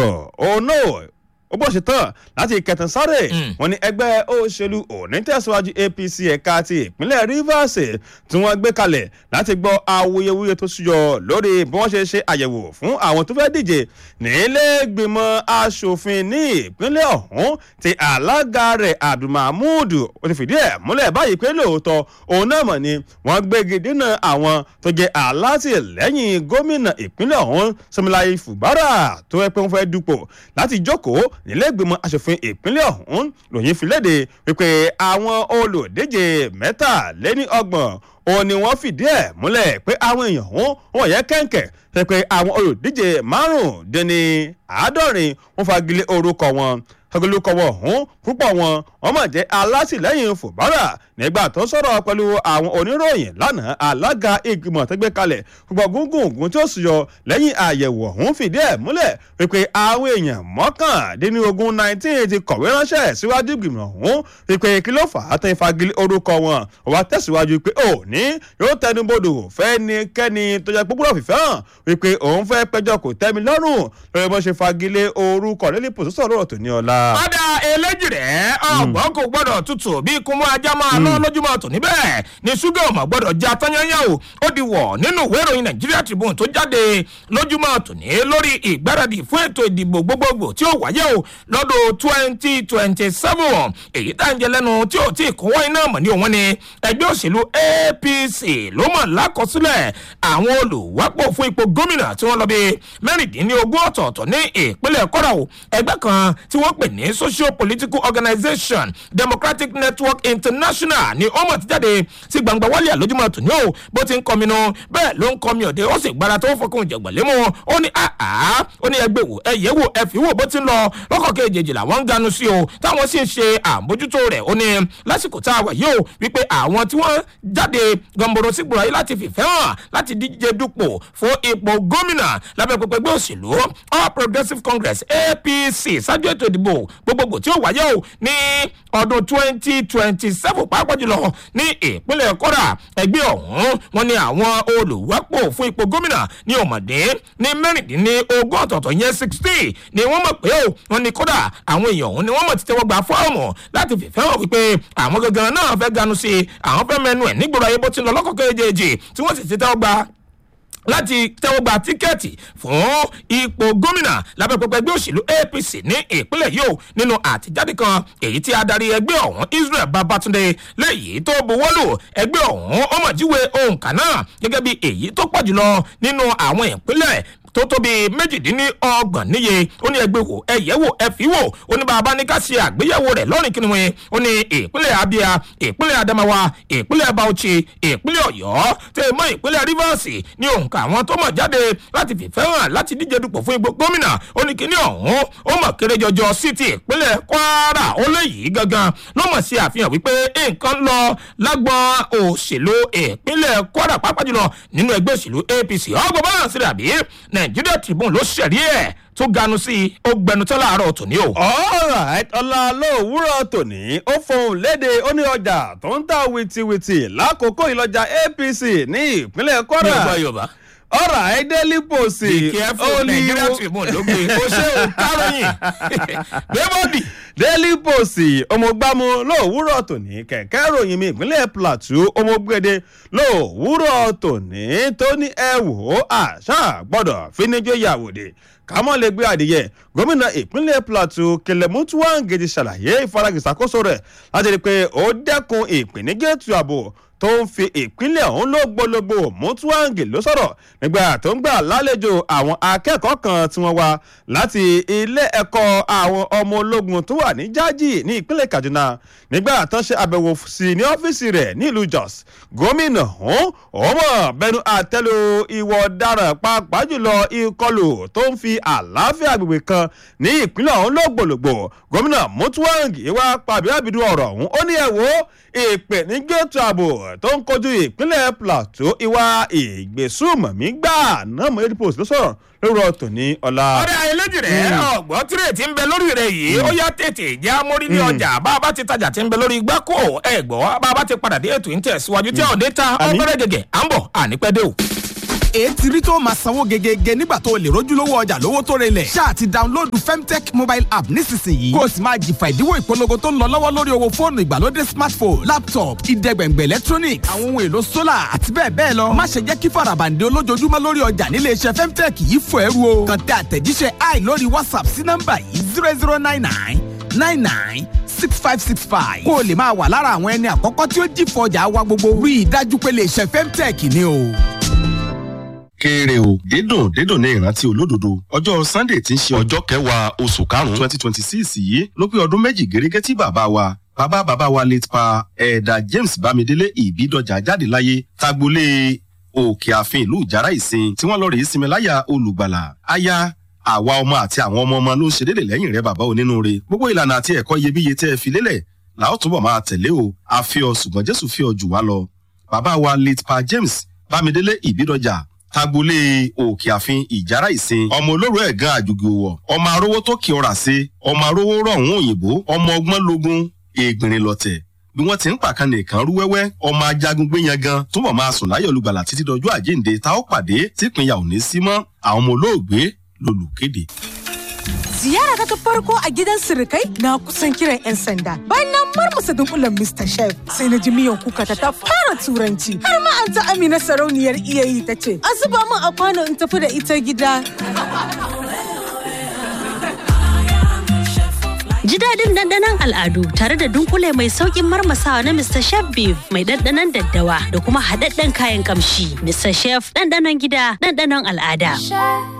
sọ̀rọ̀ òun náà ó bọ̀ ṣe tán láti kẹtàn sáré wọn ní ẹgbẹ́ òṣèlú onítẹ̀síwájú apc ẹ̀ka ti ìpínlẹ̀ rivers tí wọ́n gbé kalẹ̀ láti gbọ́ awuyewuye tó ṣúyọ lórí bí wọ́n ṣe ṣe àyẹ̀wò fún àwọn tó fẹ́ díje nílẹ̀ẹ́gbìmọ̀ asòfin ní ìpínlẹ̀ ọ̀hún ti alága rẹ̀ abdulmahmood ó ti fìdí ẹ̀ múlẹ̀ báyìí pé lóòótọ́ òun náà mọ̀ ni wọ́n gbégi dínà àwọn tó jẹ́ alátìlẹ́yìn gómìnà ìpínlẹ̀ ọ̀hún sọmọláyé fùbárà tó ẹ pé wọ́n fẹ́ dupò láti jókòó nílẹ̀ẹ́gbìmọ̀ asòfin ìpínlẹ̀ ọ̀hún lòyìn fi léde wípé àwọn olùdíje mẹ́tàléní ọgbọ̀n òun ni wọ́n fìdí ẹ̀ múlẹ̀ pé àwọn èèyàn ọ̀hún wọ́n yẹ kẹ́ńkẹ́ pé pé àwọn olùdíje márùndínní àádọ́rin wọ́n fagilé orúkọ wọn agolókọ wọn ọ̀hún púpọ̀ wọn wọ́n mọ̀ jẹ́ alátìlẹ́yìn fòbárà nígbà tó sọ̀rọ̀ pẹ̀lú àwọn oníròyìn lánàá alága ìgbìmọ̀ tó gbé kalẹ̀ gbogbo gúngùngún tí ó sì yọ lẹ́yìn àyẹ̀wò ọ̀hún fìdí ẹ̀ múlẹ̀ wípé àwọn èèyàn mọ́kàndínlógún nineteen ti kọ̀wé ránṣẹ́ síwájú ìgbìmọ̀ ọ̀hún wípé kí ló fà á tẹ́ fagilé orúkọ wọn wà tẹ̀síwájú pé òní yóò tẹnubodò fẹ́nikẹ́ni tó jẹ́ gbogbo fìfẹ́ hàn wípé òun fẹ́ pẹjọ́ kò tẹ́mi lọ́rùn lórí bó ṣe fagilé orúkọ lẹ́lí pòsísọ̀ lọ́rọ̀ tó ní ọ̀la. ọ̀dà eléjì rẹ̀ ọ̀gbọ́n kò gbọ́dọ̀ tutù bí kúnmọ́ ajá máa lọ lójúmọ́ tò níbẹ̀ ni ṣúgà ọmọ gbọ́dọ̀ já tányányá o ó di wọ̀ nínú ìwé ìròyìn nàìjíríà tribune tó jáde lójúmọ́ tò ní lórí ìgbáradì fún ètò ìdìbò gbogbogbò tí ó wáyé o lọ́dún twenty twenty seven èyí tá à ń jẹ lẹ́nu tí ò tí ì kún wọ́n iná mọ̀ ní òun ni ẹgbẹ́ òṣèlú apc ló mọ̀ lákọsílẹ̀ àwọn olùwápò fún ipò gómìnà tí wọ́n lọ bí mẹ́rìndínlógún ọ̀tọ̀ọ̀tọ̀ ní ìpínlẹ̀ kọ́ra o ẹgbẹ́ kan tí wọ́n pè ní social political organization democratic network international ni ó mọ̀ ti jáde sí gbangba wálé àlójúmọ́ tòní o bó ti ń kọminú bẹ́ẹ̀ ló ń kọmi òde ó sì gbára tó fọkùn jẹ̀gbọ̀lé mu ó ní àá ó ní ẹgbẹ́ wò ẹ̀yẹ́ wò ẹ̀fí wò bó ti ń lọ lọ́kọ̀ kejì làwọn ń ganu sí o táwọn sì ń ṣe àmójútó rẹ̀ ó ní lásìkò tá a wà yìí o wípé àwọn tí wọ́n jáde gọ̀ǹbòrò sígbòrò ayé láti fìfẹ́ hàn láti díje dupò fún ipò gómìnà lábẹ́ pẹpẹ ẹgbẹ́ òṣèlú all progressives congress apc ṣáájú ètò ìdìbò gbogbogbò tí ó wáyé o ní ọdún twenty twenty seven pàápàá jùlọ ní ìpínlẹ̀ kọ́ra ẹgbẹ́ ọ̀hún wọn ni àwọn olùwápò fún ipò gómìnà ní ọmọdé ní mẹ́rìndínlógún ọ̀tọ̀ọ̀tọ̀ yẹn sixty ni wọ́n mọ̀ pé o wọn ni kódà àwọn èèyàn ọ̀hún ni wọ́n mọ̀ ti tẹ́wọ́ gba fọ́ọ̀mù láti fìfẹ́ hàn wípé àwọn gangan náà fẹ́ ganu sí i àwọn fẹ́ mẹnu ẹ̀ nígboro ayé bó ti lọ lọ́kọ̀ọ́kọ́ èjèèjì tí wọ́n sì ti tẹ́wọ́ gba láti tẹ́wọ́ gba tíkẹ́ẹ̀tì fún ipò gómìnà lábẹ́ pẹpẹ ẹgbẹ́ òṣèlú apc ní ìpínlẹ̀ yìí o nínú àtijáde kan èyí tí adarí ẹgbẹ́ ọ̀hún israel babatunde lẹ́yìn tó buwọ́lù ẹgbẹ́ ọ̀hún ọmọdéwé òǹkà náà gẹ́gẹ́ bí èyí tó pọ̀ jùlọ nínú àwọn ìpínlẹ̀ tó tóbi méjìdínlọ́gbọ̀n níye ó ní ẹgbẹ́ wò ẹ̀yẹ́ wò ẹ̀fí wò ó ní bàbá ní ká ṣe àgbéyẹ̀wò rẹ̀ lọ́rìn kìnìún wọn ó ní ìpínlẹ̀ abia ìpínlẹ̀ adamawa ìpínlẹ̀ bauchi ìpínlẹ̀ ọ̀yọ́ tẹ̀ mọ́ ìpínlẹ̀ rivers ní òǹkà àwọn tó mọ̀ jáde láti fìfẹ́ hàn láti díje dupò fún ipò gómìnà ó ní kíní ọ̀hún ó mọ̀ kéré jọjọ sí ti ìpínlẹ̀ kwara ó léyìí gangan ló mọ̀ sí àfihàn wípé nǹkan lọ lágbọ́n òṣèlú ìpínlẹ̀ kwara pàápàá jùlọ nínú ẹgbẹ́ òṣèlú apc ọgbọ̀n bá hàn sí àbí nàìjíríà tribune ló ṣẹ̀rí ẹ̀ tó ganu sí i ó gbẹnutọ́ láàárọ̀ tòní o. alright ọ̀la lówùúrọ̀ tòní ó fohùn léde ó ní ọjà tó ń ta wìtìwìtì lákòókò ìlọjà apc ní ìpínlẹ̀ mi ò kwara gbọ́ yorùbá. ọ̀rọ̀ àìdẹ́lì pòsì be careful nàìjíríà tribune ló gbé o ṣé o káròyìn gbé bọ́ọ̀dì. daily post ọmọgbàmù lówùúrọ̀ tòní kẹ̀kẹ́ ròyìn mi ìpínlẹ̀ plateau ọmọgbẹ́dẹ lówùúrọ̀ tòní tó ní ẹ wò ó àṣà gbọ́dọ̀ fíníjó yàwòdì kámọ́ lè gbé adìyẹ gómìnà ìpínlẹ̀ plateau kẹlẹ́mútú wàǹgẹ̀dì ṣàlàyé ìfaragìsàkóso rẹ̀ láti rí i pé ó dẹ́kun ìpèníjẹ́tù ààbò tó ń fi ìpínlẹ̀ ọ̀hún lógbólógbò mùtúwàǹgì ló sọ̀rọ̀ nígbà tó ń gbà lálejò àwọn akẹ́kọ̀ọ́ kan tí wọ́n wá láti ilé ẹ̀kọ́ àwọn ọmọ ológun tó wà ní jájì ní ìpínlẹ̀ kaduna nígbà tó ń ṣe àbẹ̀wò sí ní ọ́fíìsì rẹ̀ nílùú jos gómìnà ọ̀hún ọmọ bẹnu àtẹ́lu ìwọ ọ̀daràn pàápàá jùlọ ìkọlù tó ń fi àlàáfíà agbègbè kan ní ìpínlẹ̀ ọ̀hún lógbòlògbò gómìnà mùtúwàǹgì wá pàbí àbìdú ọ̀rọ̀ ọ̀hún ó ní ẹ̀wọ́ ìpè ní gẹ́tù ààbò tó ń kojú ìpínlẹ̀ plateau ìwà ìgbésùmọ̀mí gbà náà mọ̀ eight post ló sọ̀rọ̀ lórí ọ̀tọ̀ ní ọ̀la. ọ̀rẹ́ ayélujára rẹ̀ ọ̀gbọ́n tírètì ń bẹ lórí rẹ̀ yìí ó yá tètè jẹ́ amórí ní ọjà bá a bá ti tajà tí ń bẹ lórí gbáko ẹ̀ gbọ́ bá a bá ti padà dé ètò ìtẹ̀síwájú tí ọ̀dẹ́ ta Àmín. ọ̀gbẹ́rẹ́ gẹ̀gẹ̀ à ń bọ̀ ànípẹ́ dé o. ètí rí tó máa sanwó gegege nígbà tó o lè rójúlówó ọjà lówó tó relẹ̀. ṣáà ti dáńlódù femtech mobile app nísinsìnyí. kó o sì máa jìfà ìdíwọ́ ìpolongo tó ń lọ lọ́wọ́ lórí owó fóònù ìgbàlódé smartphone laptop ìdẹ́gbẹ̀ngbẹ̀ electronics àwọn ohun èlò solar àti bẹ́ẹ̀ bẹ́ẹ̀ lọ. má ṣe jẹ́ kí farabande olójoojúmọ́ lórí ọjà nílé iṣẹ́ femtech yìí fò ẹrú o. kàn tẹ àtẹ̀jíṣẹ́ i lórí whatsapp sí nọ́mbà yìí zero zero nine nine nine nine six five six five. kó o lè máa wà lára àwọn ẹni àkọ́kọ́ tí ó jìfọ̀ ọjà wa gbogbo. rí i dájú pé lè ṣe femtech ni o kéré o dídùn dídùn ní ìrántí olódodo ọjọ́ sunday tí ń ṣe ọjọ́ kẹwàá oṣù karùn-ún twenty twenty six yìí ló pé ọdún méjì gẹ́gẹ́ tí bàbá wa bàbá bàbá wa late pa ẹ̀ẹ́dà james bámidélé ìbídọ́jà jáde láyé tagbolé òkè ààfin ìlú ìjàrá ìsìn tí wọ́n lọ rèé sinmi láyà olùgbàlà aya àwa ọmọ àti àwọn ọmọ ọmọ ló ń ṣe déédéé lẹ́yìn rẹ bàbá onínúure gbogbo ìlànà àti ẹ̀kọ́ iyebíye tẹ́ ẹ fi lélẹ̀ làó túbọ̀ máa tẹ̀lé o àfihàn ṣùgbọ́n jésù fi ọ jù wá lọ bàbá wa late pa james bámidélé ìbídọ́jà tagbolé òkè àfin ìjàrá ìsìn ọmọ olóró ẹ̀gán àjùgì òwò ọmọ arówó tó kí ọrà sí ọmọ arówó rọ̀hún òyìnbó ọmọ ọgbọ́n logun ègbìnrin lọ̀tẹ̀ bí wọ́n ti ń pàkan nìkan rú wẹ́wẹ́ ọmọ ajagun gbéyan gan túbọ̀ máa sùn láyọ̀ olùgbàlà títí dọjọ́ àjíǹde tá ó pàdé típínyà ò ní sí mọ́ àwọn ọmọ olóògbé lolùkéde. ziyara ta farko a gidan sirikai na kusan kiran 'yan sanda bayan na marmasa dunkulen Mr. Chef sai na ji miyan kuka ta ta fara turanci har ma an ta amina sarauniyar iyayi ta ce a zuba min a kwano in tafi da ita gida Ji daɗin ɗanɗanon al'adu tare da dunkule mai sauƙin marmasawa na Mr. Chef Beef mai ɗanɗanon daddawa da kuma haɗaɗɗen kayan ƙamshi. Mr. Chef ɗanɗanon gida ɗanɗanon al'ada.